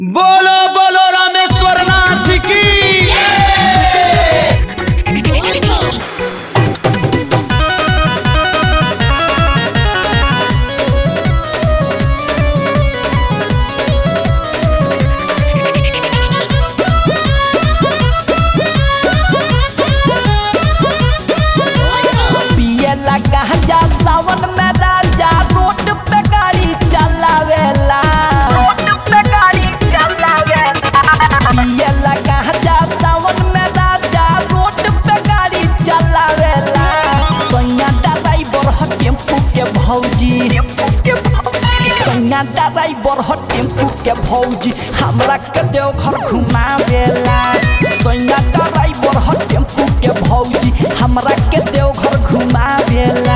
बोलो बोलो रामेश्वर नाथ की पिए लगा जा सावन में राजा रोड पे गाड़ी चलावेला रोड पे गाड़ी चलावेला पिए लगा जा सावन में राजा रोड पे गाड़ी चलावेला सैया ड्राइवर ह टेम्पू के भौजी सैया ड्राइवर ह टेम्पू के भौजी हमरा के देव घर घुमावेला सैया ड्राइवर ह टेम्पू के भौजी हमरा के देव घर घुमावेला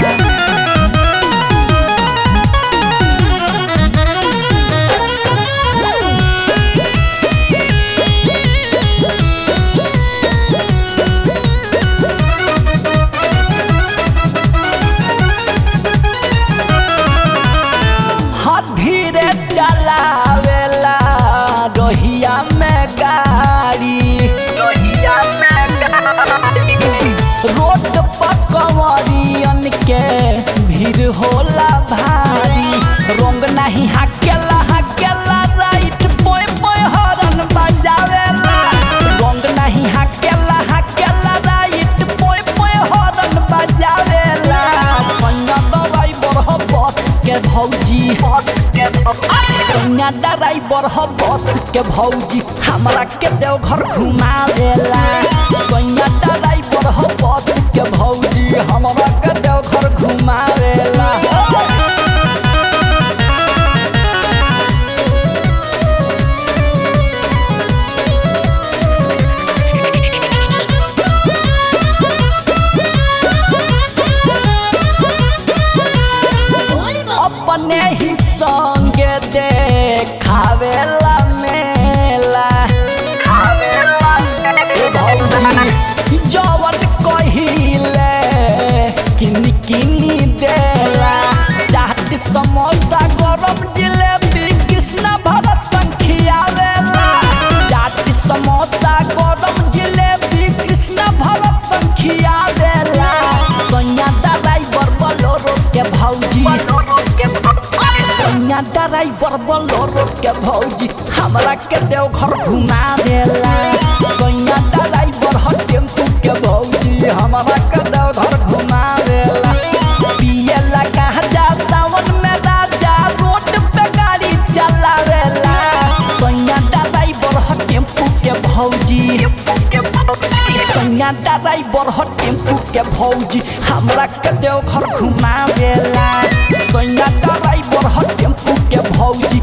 हाथ धीरे चलावेला रोहिया में गाड़ी रोहिया में गाड़ी रोड पर कंवरियन के भीड़ होला भारी रंग नहीं हाकेला हाकेला राइट पोय पोय हॉर्न बजावेला रंग नहीं हाकेला हाकेला राइट पोय पोय हॉर्न बजावेला कन्या ड्राइवर हो बस के भौजी कन्या ड्राइवर हो बस के भौजी हमरा के देव घर घुमावेला कन्या ड्राइवर हो बस के भौजी हमरा के देव घर घुमावेला अपने ही संगे देखावेला मेला ए भौजी जवन कहिले किन किनी देला चाट समोसा गरम जिलेबी कृष्ण भरत संखियावेला चाट समोसा गरम जिलेबी कृष्ण भरत संखियावेला सैया ड्राइवर बोलोरो के भौजी सैया ड्राइवर बोलोरो के भौजी हमरा के देव घर घुमा देला सैया ड्राइवर ह टेम्पू के भौजी हमरा के देव घर घुमा देला पिए लगा जा सावन में राजा रोड पे गाड़ी चलावेला सैया ड्राइवर ह टेम्पू के भौजी सैया ड्राइवर ह टेम्पू के भौजी हमरा के देव घर घुमावेला सैया ड्राइवर ह टेम्पू के भौजी